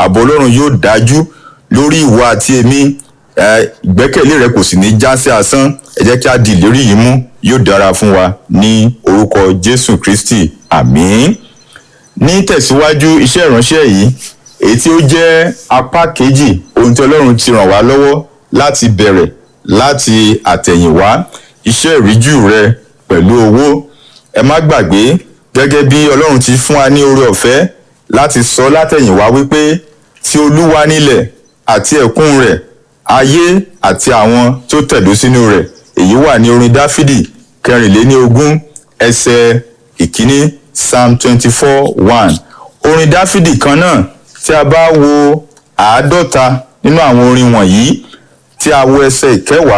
ààbò ọlọ́run yóò dájú lórí ìwọ àti èmi ìgbẹ́kẹ̀lé rẹ kò sì ní já sí asán ẹ jẹ́ kí a di ìlérí yìí mú yóò dára fún wa ní orúkọ jésù kristi àmín ní tẹ̀síwájú iṣẹ́ ìránṣẹ́ yìí èyí tí ó jẹ́ apá kejì ohun tí ọlọ́run ti ràn wá lọ́wọ́ láti bẹ̀rẹ̀ láti àtẹ̀yìnwá iṣẹ́ ìríjú rẹ pẹ̀lú owó ẹ má gbàgbé gẹ́gẹ́ bí ọlọ́run ti fún wa ní oore ọ̀fẹ́ láti sọ látẹ̀yìnwá wípé tí olúwa nílẹ̀ àti ẹ̀kún rẹ̀ ayé àti àwọn tó tẹ̀dó sínú rẹ̀ èyí wà ní orin dáfídì kẹrìnléní ogún ẹsẹ̀ ìkíní psalm twenty four one orin dáfídì kan náà tí a bá wo àádọ́ta nínú àwọn orin wọ̀nyí tí a wo ẹsẹ̀ ìkẹwàá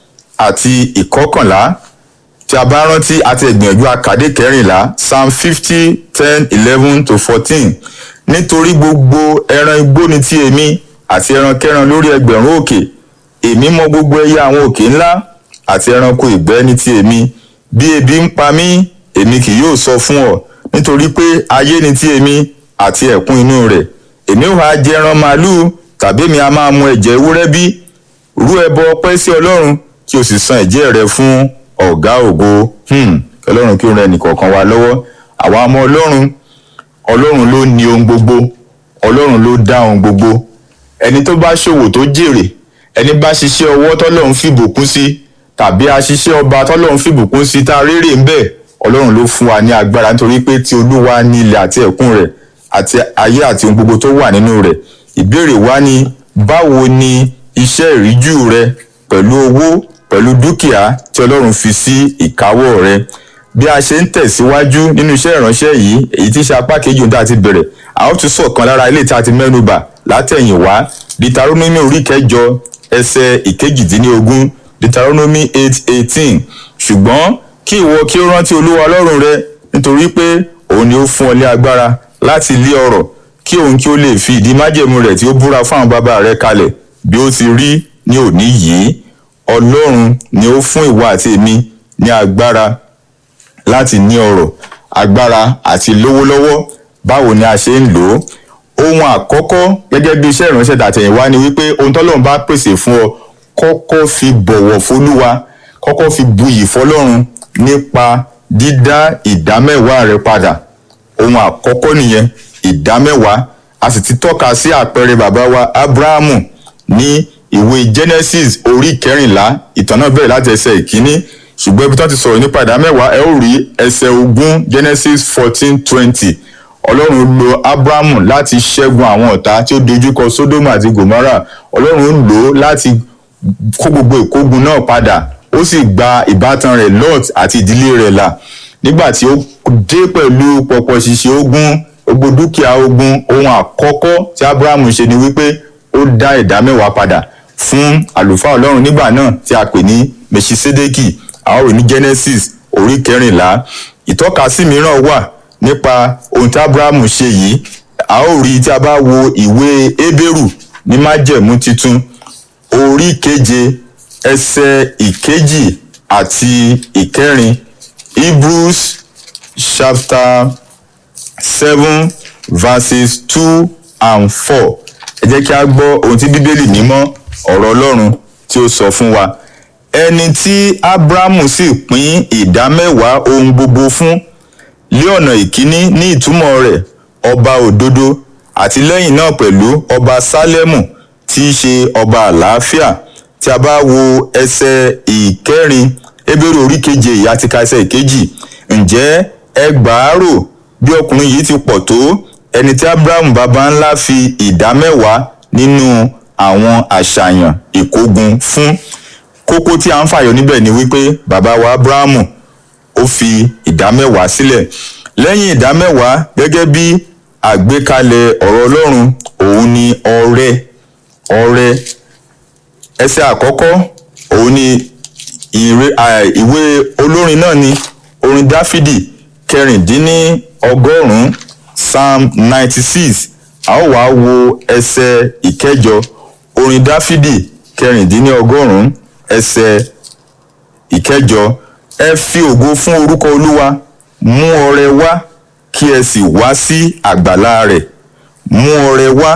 àti ìkọkànlá tí a bá rántí àti ìgbìyànjú àkàdé kẹrìnlá psalm fifty ten eleven to fourteen nítorí gbogbo ẹran igbó ni ti èmi àti ẹrankẹ́ran lórí ẹgbẹ̀rún òkè èmi mọ gbogbo ẹyẹ àwọn òkè ńlá àti ẹranko ìgbẹ́ ní ti èmi bí ebi ń pa mí èmi kì yóò sọ fún ọ nítorí pé ayé ni ti èmi àti ẹ̀kún inú rẹ̀ èmi ò wá jẹ ẹran màálùú tàbí èmi a máa mu ẹ̀jẹ̀ ewúrẹ́ bí rú ẹbọ ọpẹ́ sí ọlọ́run kí o sì san ẹ̀jẹ̀ rẹ fún ọ̀gá ògo ọlọ́run kí ó ràn ẹnìkọ̀ọ̀kan wa lọ́wọ́ àwa ọmọ ọlọ́run ọlọ́run ló ní ohun gbogbo ọlọ́run ló dá ohun gbogbo ẹni tó bá ṣòwò tó jèrè ẹni bá ṣiṣẹ́ ọwọ́ tọ́lọ́run fìbùkún sí tàbí aṣiṣẹ́ ọba tọ́lọ́run fìbùkún sí tá a rérè ń bẹ̀ ọlọ́run ló fún wa ní agbára nítorí pé tí olúwa ní ilẹ̀ àti ẹ̀kún rẹ̀ àti ayé àti ohun gbogbo tó wà nínú rẹ̀ ìbéèrè wa ni báwo ni iṣẹ́ ìríjú rẹ pẹ̀lú owó pẹ̀lú dúkìá tí ọlọ́run fi sí ìkáwọ́ rẹ bí a ṣe ń tẹ̀síwájú nínú iṣẹ́ ìránṣẹ́ yìí èyí tí ṣe apá kejì ohun tá a ti bẹ̀rẹ̀ a ó tún sọ̀kan lára ilé tí a ti mẹ́nu bà látẹ̀yìnwá ditaronomy orí kẹjọ ẹsẹ̀ ìkejìdínlógún ditaronomy eight eighteen ṣùgbọ́n kí ìwọ kí ó rántí olúwa ọlọ́run rẹ nítorí pé òun ni ó fún ọ ní agbára láti lé ọrọ̀ kí òun kí ó lè fi ìdí májẹ̀mú rẹ̀ tí ó búra fún àwọn bàbá rẹ̀ kalẹ̀ bí ó ti rí ní òní yìí ọlọ́run ni ó fún ìwọ àti èmi ní agbára láti ní ọrọ̀ agbára àti lówó lọ́wọ́ báwo ni a ṣe ń lò ó ohun àkọ́kọ́ gẹ́gẹ́ bí iṣẹ́ ìránṣẹ́ tàtẹ̀yìnwá ni wípé ohun tọ́lọ́run bá pèsè fún ọ kọ́kọ́ fi bọ̀wọ̀ fólúwa kọ́kọ́ fi buyì fọlọ́run nípa dídá ìdámẹ́wàá rẹ padà ohun àkọ́kọ́ nìyẹn ìdámẹ́wàá a sì ti tọ́ka sí àpẹẹrẹ bàbá wa abrahamu ní ìwé genesis orí kẹrìnlá ìtàn náà bẹ̀rẹ̀ láti ẹsẹ̀ ìkíní ṣùgbọ́n ibi tó ti sọ̀rọ̀ nípa ìdámẹ́wàá ẹ ó rí ẹsẹ̀ ogún genesis fourteen twenty ọlọ́run lo abrahamu láti ṣẹ́gun àwọn ọ̀tá tí ó dojúkọ sodoma àti gomorrah ọlọ́run lò ó láti kó gbogbo ìkógun náà padà ó sì gba ìbátan rẹ̀ lot àti ìdílé rẹ̀ là nígbà tí ó dé pẹ̀lú pọ̀pọ̀ ṣìṣe ogun gbogbo dúkìá ogun ohun àkọ́kọ́ tí abrahamu ṣe ni wípé ó dá ìdá mẹ́wàá padà fún àlùfáà ọlọ́run nígbà náà tí a pè ní mèṣisédékì àwọn rò ní genesis orí kẹrìnlá ìtọ́kasí mìíràn wà nípa ohun tí abrahamu ṣe yìí a ó rí tí a bá wo ìwé hébérù ní májẹ̀mú titun orí keje ẹsẹ̀ ìkejì àti ìkẹrin hebrews chapter seven verses two and four ẹ jẹ́ kí a gbọ́ ohun tí bíbélì mímọ́ ọ̀rọ̀ ọlọ́run tí ó sọ fún wa ẹni tí abrahamu sì pín ìdá mẹ́wàá ohun gbogbo fún lé ọ̀nà ìkíní ní ìtumọ̀ rẹ̀ ọba òdodo àti lẹ́yìn náà pẹ̀lú ọba sálẹ́mù tí í ṣe ọba àlàáfíà tí a bá wo ẹsẹ̀ ìkẹrin ebèrè orí keje ìyá ti ka ẹsẹ̀ ìkejì ǹjẹ́ ẹgbàárò bí ọkùnrin yìí ti pọ̀ tó ẹni tí abrahamu baba ńlá fi ìdá mẹ́wàá nínú àwọn àṣàyàn ìkógun fún kókó tí a ń fàyọ níbẹ̀ ni wípé bàbá wa abrahamu ó fi ìdá mẹ́wàá sílẹ̀ lẹ́yìn ìdá mẹ́wàá gẹ́gẹ́ bí àgbékalẹ̀ ọ̀rọ̀ ọlọ́run òun ni ọrẹ ọrẹ ẹsẹ̀ àkọ́kọ́ òun ni ìwé olórin náà ni orin dáfídì kẹrìndínní ọgọ́rùn-ún psalm ninety six a ó wá wo ẹsẹ̀ ìkẹjọ orin dáfídì kẹrìndínní ọgọ́rùn-ún ẹsẹ̀ ìkẹjọ ẹ fi ògo fún orúkọ olúwa mú ọrẹ wá kí ẹ sì wá sí àgbàlá rẹ̀ mú ọrẹ wá